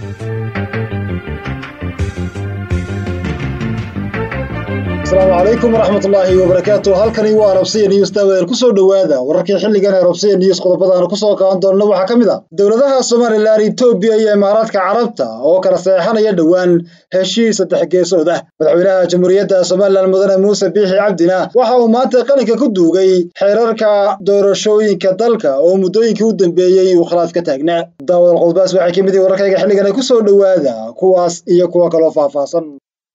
asalaamu calaykum waraxmatullaahi wabarakaatu halkani waa arabsiya news daawadeel kusoo dhowaada wararkii xilligan arabsiya news qodobadaana kusoo qaadan doonna waxaa ka mid ah dowladaha somalilan etoobiya iyo imaaraadka carabta oo kala seexanaya dhowaan heshiis saddex geesood ah madaxweynaha jamhuuriyadda somalilan mudane muuse biixi cabdina waxa uu maanta qalinka ku duugay xeerarka doorashooyinka dalka oo muddooyinkii u dambeeyey uu khilaaf ka taagnaa daawadal qodbaas waxay ka mid yihin wararkayga xilligan kusoo dhowaada kuwaas iyo kuwa kaloo faahfaahsan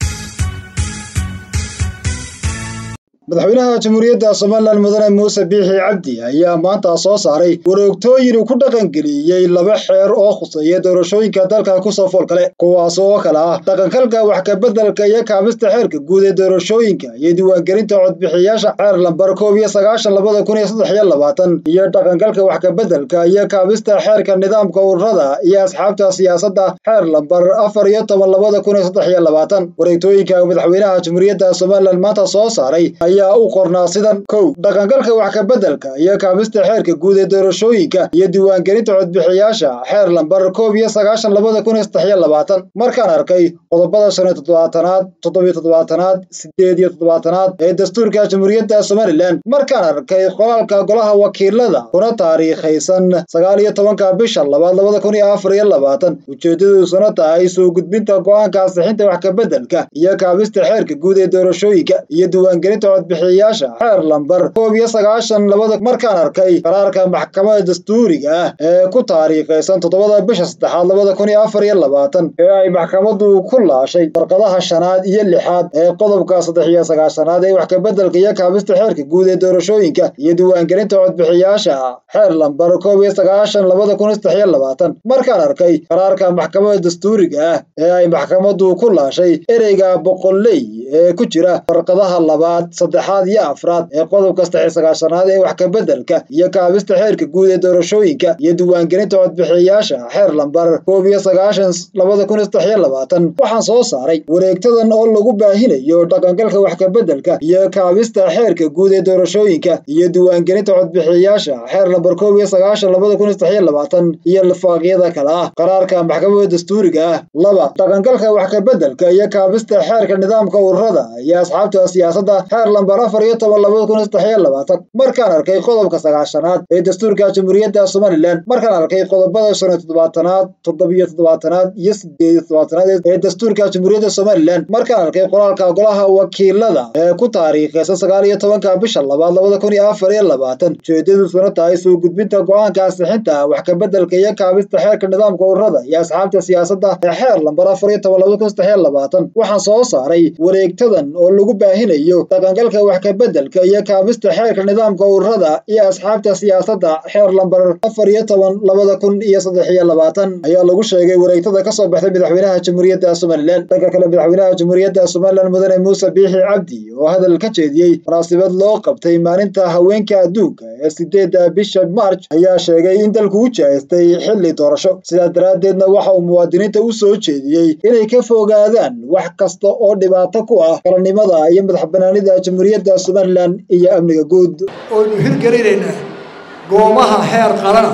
madaxweynaha jamhuuriyadda somalilan mudane muuse biixi cabdi ayaa maanta soo saaray wareegtooyin uu ku dhaqangeliyey laba xeer oo khuseeya doorashooyinka dalka kusoo fool kale kuwaas oo kale ah dhaqankalka wax kabeddelka iyo kaabista xeerka guud ee doorashooyinka iyo diiwaangelinta codbixiyaasha xeer lambar koob iyo sagaashan labada kun iyo saddex iyo labaatan iyo dhaqankalka wax kabeddelka iyo kaabista xeerka nidaamka ururada iyo asxaabta siyaasadda xeer lambar afar iyo toban labada kun iyo saddex iyo labaatan wareegtooyinka madaxweynaha jamhuuriyadda somalilan maanta soo saaray ayaa u qornaa sidan kow dhaqangalka wax kabeddelka iyo kaabista xeerka guud ee doorashooyinka iyo diiwaangelinta codbixiyaasha xeer lambar koob iyo sagaashan labada kun iyo saddex iyo labaatan markaan arkay qodobada shan iyo toddobaatanaad toddobiyo toddobaatanaad sideed iyo toddobaatanaad ee dastuurka jamhuuriyadda somalilan markaan arkay qoraalka golaha wakiilada kuna taariikhaysan sagaal iyo tobanka bisha labaad labada kun iyo afar iyo labaatan ujeedaduusuna tahay soo gudbinta go-aanka ansixinta wax kabeddelka iyo kaabista xeerka guud ee doorashooyinka iyo diiwaangelinta codbixiyayaasha xeer lambar koob iyo sagaashan labada markaan arkay qaraarka maxkamada dastuuriga ah ee ku taariikhaysan toddobada bisha saddexaad labada kun iyo afar iyo labaatan ee ay maxkamadu ku laashay farqadaha shanaad iyo lixaad ee qodobka saddex iyo sagaashanaad ee wax kabeddelka iyo kaabista xeerka guud ee doorashooyinka iyo diiwaangelinta codbixiyaasha xeer lambar koob iyo sagaashan labada kun iyo saddex iyo labaatan markaan arkay qaraarka maxkamada dastuuriga ah ee ay maxkamadu ku laashay ereyga boqolley ee ku jira farqadaha labaad saddexaad iyo afraad ee qodobka saddex iyo sagaashanaad ee wax kabeddelka iyo kaabista xeerka guud ee doorashooyinka iyo diiwaangelinta codbixiyayaasha xeer lambar koob iyo sagaashan labada kun iyo saddex iyo labaatan waxaan soo saaray wareegtadan oo lagu baahinayo dhaqangalka wax kabeddelka iyo kaabista xeerka guud ee doorashooyinka iyo diiwaangelinta codbixiyayaasha xeer lambar koob iyo sagaashan labada kun iyo saddex iyo labaatan iyo lifaaqyada kale ah qaraarka maxkamada dastuuriga ah laba dhaqangalka wax kabeddelka iyo kaabista xeerka nidaamka ururada iyo asxaabta siyaasadda xeer lambar afar iyo toban labada kun iyo saddex iyo labaatan markaan arkay qodobka sagaashanaad ee dastuurka jamhuuriyadda somalilan markaan arkay qodobada shan iyo toddobaatanaad toddobiyo toddobaatanaad iyo sideed iyo toddobaatanaad ee dastuurka jamhuuriyadda somalilan markaan arkay qoraalka golaha wakiilada ee ku taariikhaysan sagaal iyo tobanka bisha labaad labada kun iyo afar iyo labaatan ujeedadusuna tahay soo gudbinta go-aanka ansixinta wax kabeddelka iyo kaabista xeerka nidaamka ururada iyo asxaabta siyaasadda ee xeer lambar afar iyo toban labada kun saddex iyo labaatan waxaan soo saaray wareegtadan oo lagu baahinayo dhaqangalka wax kabeddelka iyo kaabista xeerka nidaamka ururada iyo asxaabta siyaasadda xeer lambar afar iyo toban labada kun iyo saddex iyo labaatan ayaa lagu sheegay wareegtada kasoo baxday madaxweynaha jamhuuriyadda somalilan dhanka kale madaxweynaha jamhuuriyadda somalilan mudane muuse biixi cabdi oo hadal ka jeediyey munaasabad loo qabtay maalinta haweenka adduunka ee sideedda bisha march ayaa sheegay in dalku u jahaystay xilli doorasho sidaa daraaddeedna waxa uu muwaadiniinta u soo jeediyey inay ka fogaadaan wax kasta oo dhibaato ku ah qaranimada iyo madax banaanida jamhuuriyadda somalilan iyo amniga guud oynu hirgelinaynaa goomaha xeer qarana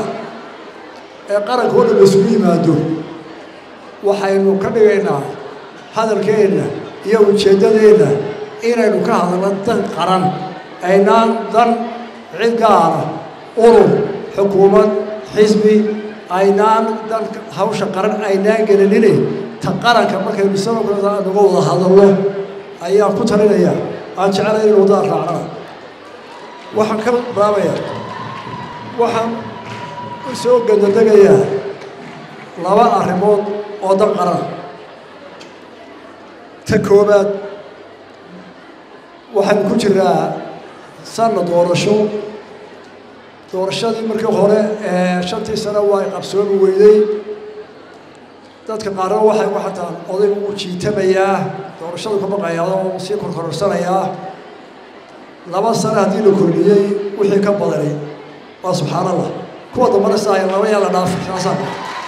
ee qaranka oo dhan isugu yimaado waxaynu ka dhigaynaa hadalkeenna iyo ujeeddadeenna inaynu ka hadalno dan qaran aynaan dan cid gaara urur xukuumad xisbi aynaan dan hawsha qaran aynaan gelinine ta qaranka markaynu sanadkooda naga wada hadalno ayaan ku talinaya aan jeclay in wadada raacnaa waxaan ka bilaabayaa waxaan u soo gandadegayaa laba arrimood oo dan qaran ta koobaad waxaan ku jiraa sanna doorasho doorashadii markii hore ee shantii sano waa qabsoomi weyday dadka qaarna waxay u xataa odaygu u jiitamayaa doorashadu ka baqayaa oo sii korkorarsanayaa laba sano haddii la kordhiyey wixii ka badanay waa subxaan allah kuwa dambana sidaaya laba yaa la dhaafay saasaan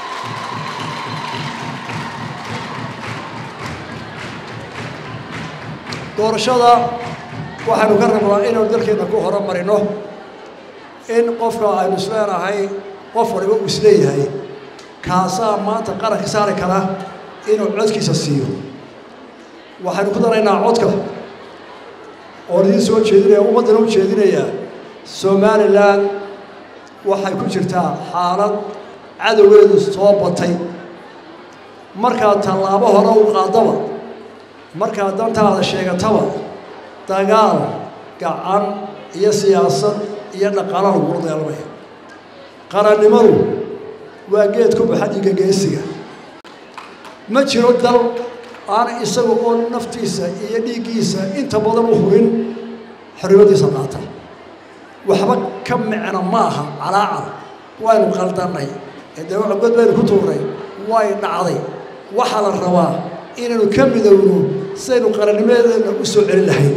doorashada waxaynu ka rabnaa inaynu dalkeena ku horumarino in qofka aynu isleenahay qof waliba uu isleeyahay kaasaa maanta qaranka saari kara inuu codkiisa siiyo waxaynu ku daraynaa codka oo idiin soo jeedinaya ummaddana u jeedinayaa somalilan waxay ku jirtaa xaalad cadowgeedu soo batay markaad tallaabo hore u qaadaba markaad dantaada sheegataba dagaal gacan iyo siyaasad iyo dhaqaala lagula dagaalamaya qarannimadu waa geed ku baxa dhiigga geesiga ma jiro dal aan isaga oo naftiisa iyo dhiiggiisa inta badan u hurin xorriyadiisa qaata waxba ka micno ma aha calaacal waynu qaldannay ee dee god baynu ku tuurnay way dhacday waxaa la rabaa inaynu ka midowno sidaynu qarannimadeedna u soo celin lahayn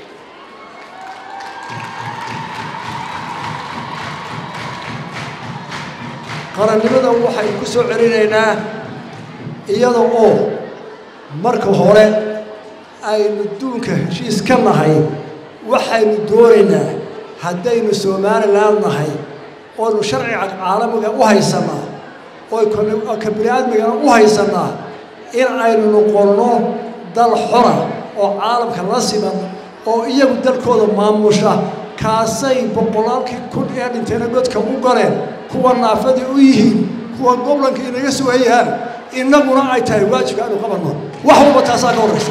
qarannimada waxaynu ku soo celinaynaa iyada oo marka hore aynu duunka heshiis ka nahay waxaynu doonaynaa haddaynu somalilan nahay oonu sharciga caalamiga u haysanaa oo ka bini aadmigana u haysanaa in aynu noqonno dal xora oo caalamka la siman oo iyagu dalkooda maamusha kaasay boqolaalkii kun ee dhinteena godka u galeen kuwa naafadii u yihiin kuwa goblanka inaga sugayaan innaguna ay tahay waajibka aynu qabanno wax walba taasaa ka horraysa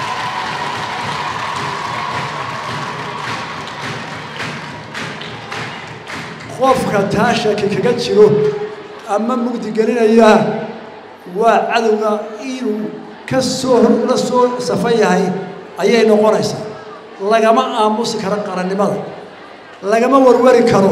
qofka taa shaki kaga jiro ama mugdi gelinaya waa cadowga inuu ka soo la soo safan yahay ayay noqonaysaa lagama aamusi karo qarannimada lagama warwari karo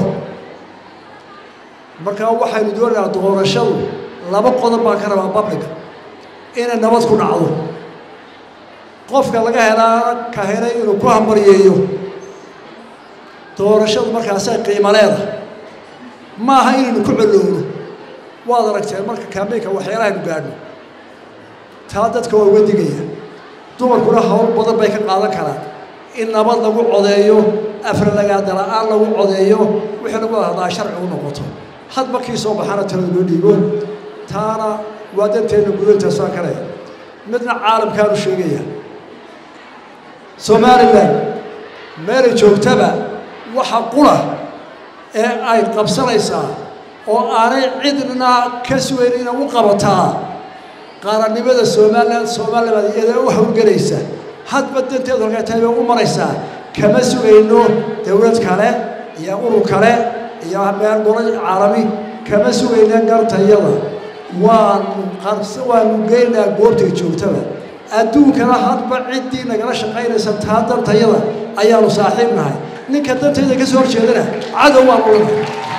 markaa waxaynu doonaynaa doorashadu laba qodob baan ka rabaa babliga inay nabad ku dhacdo qofka laga helaa ka helay inuu ku hambaryeeyo doorashadu markaasay qiimo leedahay ma aha inaynu ku colowno waad aragteen marka kaambeynka waxyaalahaaynu gaadhno taa dadka waa uga digaya dumarkuna hawl badan bay ka qaadan karaan in nabad lagu codeeyo afralagaadala-aan lagu codeeyo wixii lagu hadlaa sharci u noqoto hadba kii soo baxana talada loo dhiibo taana waa danteenna gudantaasaan ka leh midna caalamkaanu sheegaya somalilan meelay joogtaba waxa qura ee ay qabsanaysaa oo aanay cidna ka sugayn inay u qabataa qaarannimada somalilan somalilan iyada u hawlgelaysa hadba danteedu halkay tahay bay u maraysaa kama sugayno dowlad kale iyo urur kale iyo meel golo caalami kama sugayna gartayada waanu qarse waanu geynayaa goobtay joogtaba adduunkana hadba ciddii nagala shaqaynaysa taa dantayada ayaanu saaxiib nahay ninka dantayda ka soo horjeedana cadow waan ulanahay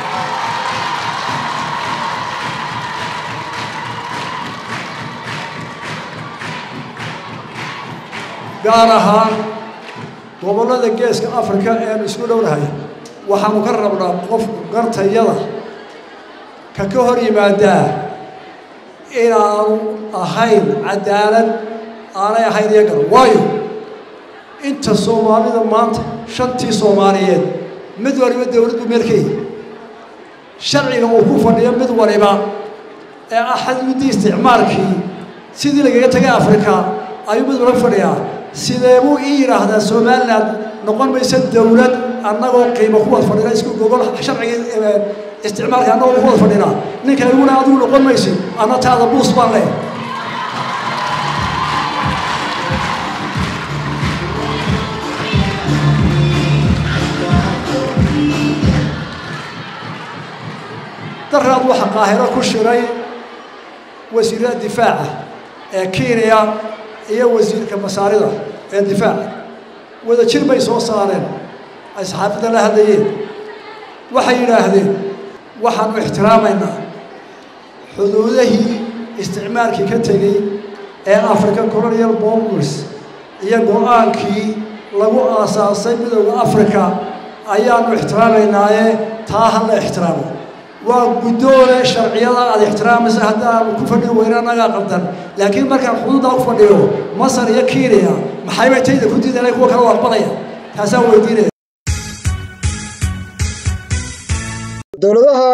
gaar ahaan gobollada geeska afrika eanu isku dhownahay waxaanu ka rabnaa qofku gartayada ka ka hor yimaadaa inaanu ahayn cadaalad aanay ahayn iyagan waayo inta soomaalida maanta shantii soomaaliyeed mid waliba dowlad buu meelkeeyi sharciga uu ku fadhiyo mid waliba ee ah xadgudii isticmaalkii sidii lagaga tegay afrika ayuu mid waliba fadhiyaa sidee buu ii yidhaahdaa somalilan noqon maysa dowlad annagoo qiimo ku wada fadhina isku gogol sharcigii isticmaalka annagoo ku wada fadhina ninka iguna adigu noqon maysid anna taada buus baan leh daraad waxa qaahiro ku shiray wasiirada difaaca ee kenya iyo wasiirka masaarida ee difaaca wada jir bay soo saareen ay saxaafadda la hadlayeen waxay yidhaahdeen waxaanu ixtiraamaynaa xuduudahii isticmaalkii ka tegey ee african colonial bombers iyo go-aankii lagu aasaasay midowda africa ayaanu ixtiraamaynaaye taa ha la ixtiraamo waa guddoole sharciyada aad ixtiraamaysa haddaanu ku fadhin weyne annagaa qabdan laakiin markaan xuduuddaa ku fadhiyo masar iyo kenya maxay bay tayda ku diidanay kuwa kale u aqbalaya taasaan weydiinaya dowladaha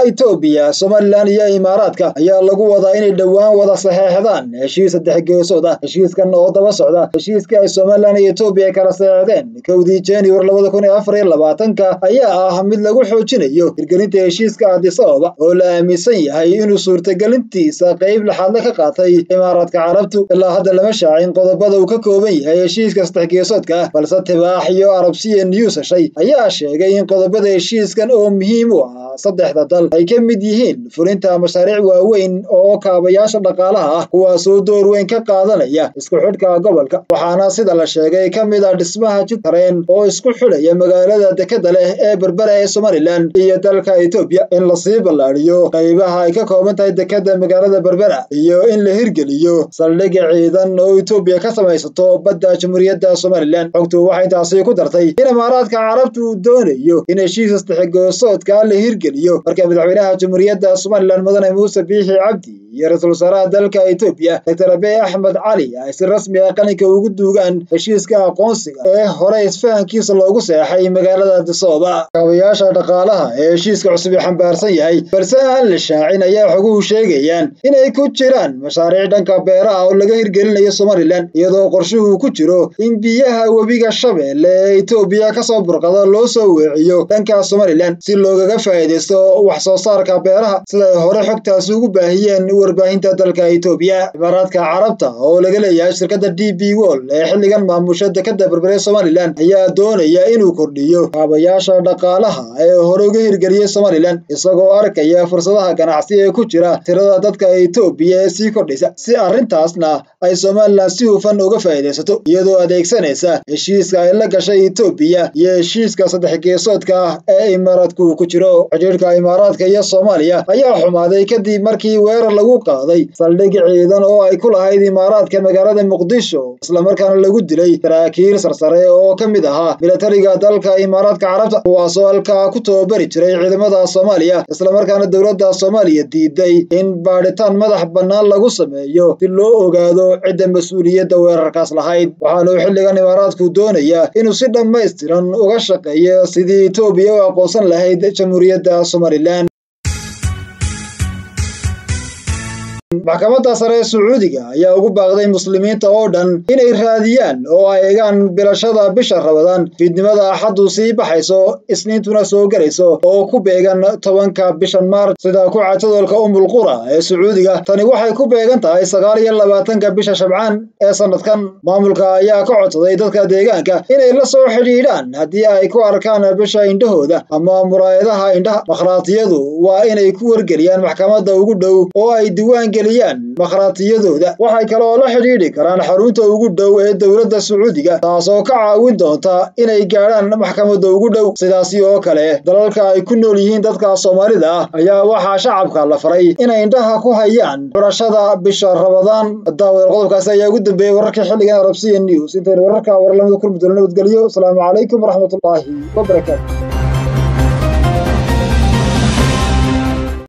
itoobiya somalilan iyo imaaraadka ayaa lagu wadaa inay dhowaan wada saxeexdaan heshiis saddex geesood ah heshiiskan oo daba socda heshiiskii ay somalilan iyo etoobiya kala saxeexdeen kowdii januar labada kun iyo afar iyo labaatanka ayaa ah mid lagu xoojinayo hirgelinta heshiiska addis ababa oo la aaminsan yahay inuu suurtagelintiisa qayb laxaadle ka qaatay imaaraadka carabtu ilaa hadda lama shaacin qodobada uu ka kooban yahay heshiiska saddex geesoodka ah balse tibaax iyo arabsiya news heshay ayaa sheegay in qodobada heshiiskan oo muhiim u ah saddexda dal ay ka mid yihiin fulinta mashaariic waaweyn oo kaabayaasha dhaqaalaha ah kuwaasoo door weyn ka qaadanaya isku xidhka gobolka waxaana sida la sheegay ka mid ah dhismaha jid tareen oo isku xidhaya magaalada dekeda leh ee berbera ee somalilan iyo dalka etoobiya in lasii ballaadhiyo qaybaha ay ka kooban tahay dekeda magaalada berbera iyo in la hirgeliyo saldhigga ciidan oo etoobiya ka samaysato badda jamhuuriyadda somalilan xogtu waxay intaasi ku dartay in imaaraadka carabtu uu doonayo in heshiis saddexgoosoodka la hirgeliyo marka madaxweynaha jamhuuriyadda somalilan mudane muuse biixi cabdi iyo ra-iisul wasaaraha dalka etoobiya doctor abiy axmed cali ay si rasmi ah qalinka ugu duugaan heshiiska aqoonsiga ee hore isfahankiisa loogu seexay magaalada adisooba kaabayaasha dhaqaalaha ee heshiiska cusub ee xambaarsan yahay balse aan la shaacin ayaa xoguhu sheegayaan inay ku jiraan mashaariic dhanka beeraha oo laga hirgelinayo somalilan iyadoo qorshuhu ku jiro in biyaha webiga shabeelle ee etoobiya kasoo burqada loo soo weeciyo dhanka somalilan si loogaga faa'iidaysto wax soo saarka beeraha siday hore xogtaasi ugu baahiyeen warbaahinta dalka etoobiya imaaraadka carabta oo laga leeyahay shirkadda d b wol ee xilligan maamusha dekeda berbere somalilan ayaa doonaya inuu kordhiyo kaabayaasha dhaqaalaha ee hore uga hirgeliyey somalilan isagoo arkaya fursadaha ganacsi ee ku jira tirada dadka etoobiya ee sii kordhaysa si arrintaasna ay somalilan si hufan uga faa'iidaysato iyadoo adeegsanaysa heshiiska ay la gashay etoobiya iyo heshiiska saddex geesoodka ah ee imaaraadku ku jiro xidhiirka imaaraadka iyo soomaaliya ayaa xumaaday kadib markii weerar lagu qaaday saldhig ciidan oo ay ku lahayd imaaraadka magaalada muqdisho islamarkaana lagu dilay saraakiil sarsare oo ka mid ahaa milatariga dalka imaaraadka carabta kuwaasoo halkaa ku tababari jiray ciidamada soomaaliya islamarkaana dowladda soomaaliya diiday in baadhitaan madax bannaan lagu sameeyo si loo ogaado cidda mas-uuliyadda weerarkaas lahayd waxaanuu xilligan imaaraadku doonayaa inuu si dhammaystiran uga shaqeeyo sidii etoobiya u aqoonsan lahayd jamhuuriyadda somalilan maxkamadda sare ee sacuudiga ayaa ugu baaqday muslimiinta oo dhan inay raadiyaan oo ay egaan bilashada bisha rabadaan fiidnimada axaddu sii baxayso isniintuna soo gelayso oo ku beegan tobanka bishan maarch sida ku cajadolka umulqura ee sacuudiga tani waxay ku beegan tahay sagaal iyo labaatanka bisha shabcaan ee sanadkan maamulka ayaa ka codsaday dadka deegaanka inay la soo xidhiidhaan haddii ay ku arkaan bisha indhahooda ama muraayadaha indhaha makhraatiyadu waa inay ku wargeliyaan maxkamadda ugu dhow oo ay diwaan makhraatiyadooda waxay kaloo la xidhiidhi karaan xarunta ugu dhow ee dowladda sacuudiga taasoo ka caawin doonta inay gaadhaan maxkamadda ugu dhow sidaasi oo kale dalalka ay ku nool yihiin dadka soomaalida ah ayaa waxaa shacabka la faray inay indhaha ku hayaan xurashada bisha rabadaan daawada qodobkaasi ayaa ugu dambeeyey wararkii xilligan arabsiya news intaynu wararka warlamada kulmi doono nabadgelyo asalaamu calaykum waraxmatullaahi wabarakaatu